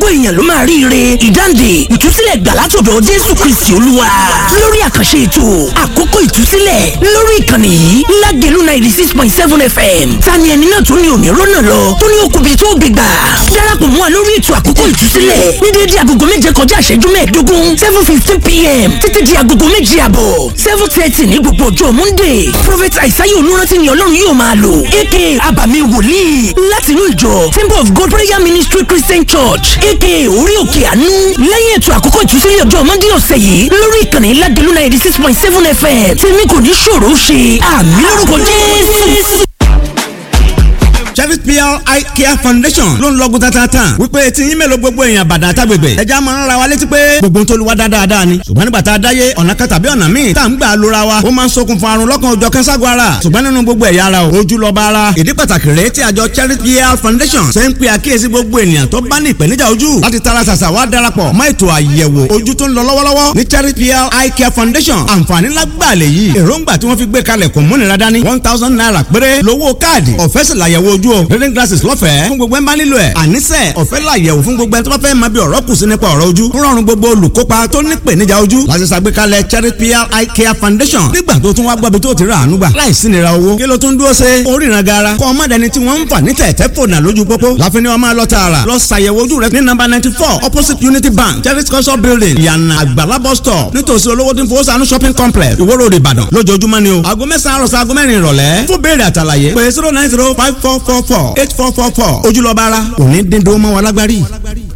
èèyàn ló máa ríire ìdáǹdè ìtúsílẹ̀ gbà látọ̀dọ̀ jésù kristi olúwa lórí àkànṣe ètò àkókò ìtúsílẹ̀ lórí ìkànnì yìí lágẹ̀lú ninety six point seven fm tani ẹni náà tó ní òní rọ́nà lọ tó ní okùnbi tó gbé gbà darapọ̀ mọ́ wa lórí ètò àkókò ìtúsílẹ̀ ní déédé agogo méje kọjá ìṣẹ́jú mẹ́ẹ̀ẹ́dógún seven fifteen pm títí di agogo méje àbọ̀ seven thirty ní gbogbo ọjọ́ monday prophet aisaye olùrántí ni ọlọ́run yóò máa lò aka abàmì wòlíì láti inú ìjọ temple of god prayer ministry christian church aka orí òkè àánú lẹ́yìn ètò àkókò ìtúsílẹ̀ ọjọ́ monday ọ̀sẹ̀ yìí lórí ìkànnì ládìlú ninety six point seven fm tèmi kò ní ṣòro ṣe àmì lórúkọ jésù. Chevis PR Eye Care Foundation ló ń lọ́gùn tatata wípé tí yín mélòó gbogbo èèyàn bàdàn àtàgbègbè ẹja máa ń ra wa létí pé gbogbo tó lu wa dáadáa ni ṣùgbọ́n nígbà tá a dáyé ọ̀nà kan tàbí ọ̀nà míì tá à ń gbà lóra wa ó máa ń ṣokùnfà àrùn lọ́kàn òjọ̀ kẹ́ńságun ara ṣùgbọ́n nínú gbogbo ẹ̀yà ara o ojú lọ́ba ara ìdí pàtàkì rèé tí àjọ Chevis PR Foundation ṣe ń pe àkíyèsí gbogbo ènìyàn tó bá ní ìpèníjà ojú láti tara ṣàṣà wá darapọ̀ mọ́ ètò àyẹ̀wò ojú tó ń lọ lọ́wọ́lọ́wọ́ ní Chevis PR Eye Care Foundation àǹfààní lágbàá lè yí èròǹgbà tí wọ́n fi gbé kalẹ̀ kò múnira dání one thousand naira péré lówó káàdì ọ̀fẹ́ sì làyẹ̀wò ojú o reading glasses lọ́fẹ̀ẹ́ fún gbogbo ẹ̀ ń bá nílò ẹ̀ àníṣe ọ̀fẹ́ làyẹ̀wò fún gbogbo ẹ̀ tó bá fẹ́ máa bí ọ̀rọ̀ kù sí nípa ọ̀rọ̀ ojú ń rọrùn gbogbo olùkópa tó ní ìpèníjà ojú láti ṣàgbékalẹ̀ Charity PR Eye Care Foundation nígbà tó tún wá gbọ́bi tó ti rà àánú gbà láìsí nira owó kí ló tún dúró ṣe oríran gara kọ́ ọmọ dẹni tí wọ́n ń fà ní tẹ̀tẹ̀ fònà lójú pópó láfi ni wọ́n máa lọ tààrà lọ ṣàyẹ̀wò ojú rẹ ní nọ́mbà ninety four opposite Unity Bank Charity cultural building yànnà àgbàlá bus stop nítòsí olówó tí ń fowó sànú shopping complex Ìwó Road Ìbàdàn lójoojúmọ́ ni o aago mẹ́sàn-án àròsọ aago mẹ́rin ìrọ̀lẹ́ fún béèrè àtàlàyé pé zero nine zero five four four four eight four four four ojúlọ́ba ara òní dín dó mọ́ wa lágbárí.